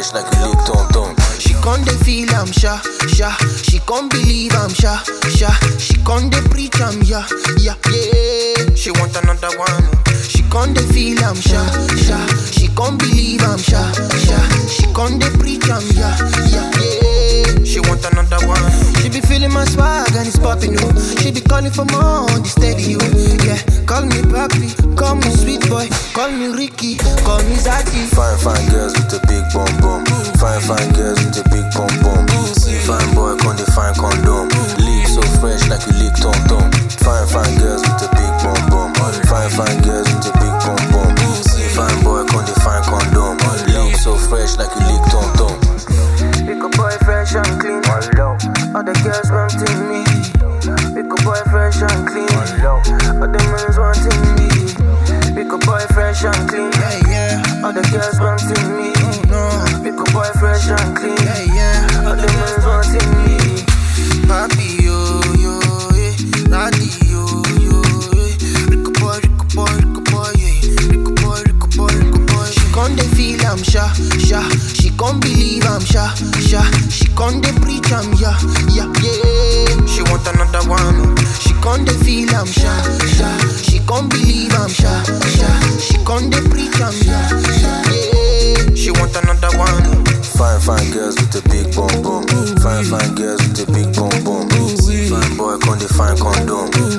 fresh like you lick tom tom. She con dey feel am sha sha. She con believe am sha sha. She con dey preach am yeah yeah yeah. She want another one. She con dey feel am sha sha. She con believe am sha sha. She con dey preach am yeah yeah yeah. She want another one. She be feeling my swag and it's popping you. She be calling for more on the steady you. Yeah, call me papi, call me sweet boy, call me Ricky, call me Zaki. Fine, fine girls with a big bum bum. Fine, fine girls with a big bum bum. See fine boy, con the fine condom. Lick so fresh like you lick tom tom. Fine, fine girls with a big bum bum. Fine, fine girls with a big bum bum. See fine boy, con the fine condom. Lick so fresh like you lick tom tom. Pick a boy fresh and clean. All the girls wanting me. Pick a boy fresh and clean. All the men's wanting me. Pick a boy fresh and clean. All the girls wanting me. Pick a boy fresh and clean. All the men's wanting me. Papi yo yo eh, daddy yo yo eh. Rico boy, Rico boy, Rico boy, yeah. Rico boy, Rico boy, Rico boy. She con dey feel am sha sha. She con believe am sha sha. She con dey preach am yeah yeah yeah. She want another one. She con dey feel am sha sha. She con believe am sha sha. She con dey preach am yeah yeah yeah. She want another one. Fine, fine girls with a big bum bum. Fine, fine girls with a big bum bum. See fine boy, con the fine condom.